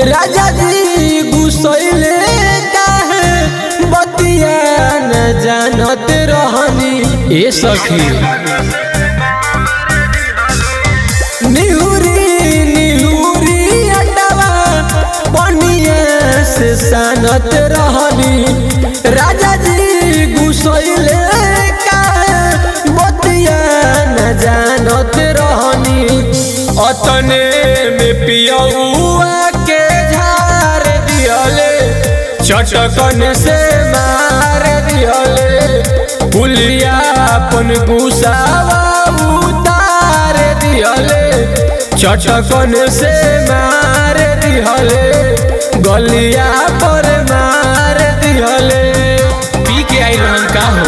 राजा जी गुसैले काहे बतिया न जानत रहनी ए सखी निहुरी निहुरी अटवा पनिया से सानत रहनी राजा जी गुसैले काहे बतिया न जानत रहनी अतने में पियौआ के झार दियले चटकन से मार दियले पुलिया अपन गुसावा उतार दियले चटकन से मार दियले गलिया पर मार दियले पी के आई रहन का हो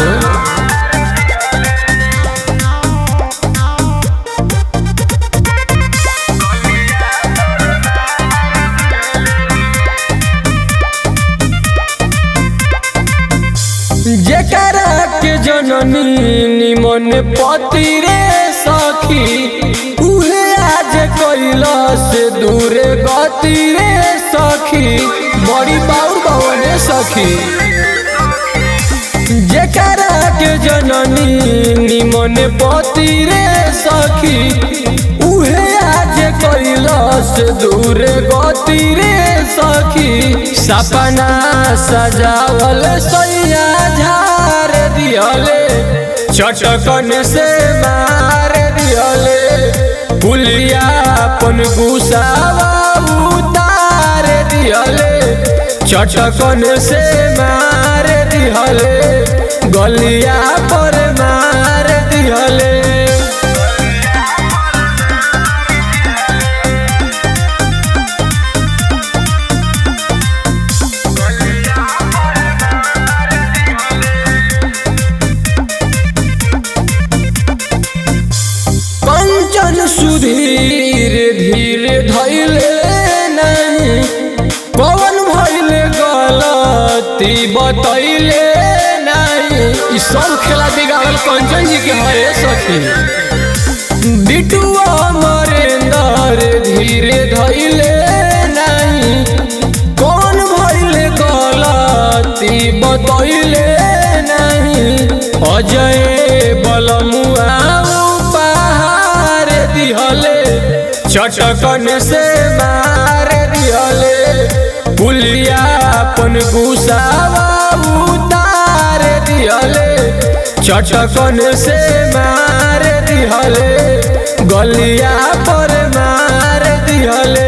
जेकरा के जननी निमन पति रे सखी उहे आज कैला से दूरे गति रे सखी बड़ी बाउर बवने सखी जेकरा के जननी निमन पति रे सखी उहे आज कैला से दूरे गति रे सखी सपना सजावल सैया झार दियले चटकन से मार दियले पुलिया अपन गुसावा उतार दियले चटकन से मार दियले गलिया पर मार दियले कंचन सुधीर धीरे धैले नहीं पवन भैले गलती बतैले नहीं ई सब खेला बिगाड़ल कंचन जी के हरे सखी बिटुआ मरेंदर धीरे धैले नहीं कौन भैले गलती बतैले नहीं अजय बलमुआ उपहार दिहले चटकन से मार दिहले पुलिया अपन गुसावा उतार दिहले चटकन से मार दिहले गलिया पर मार दिहले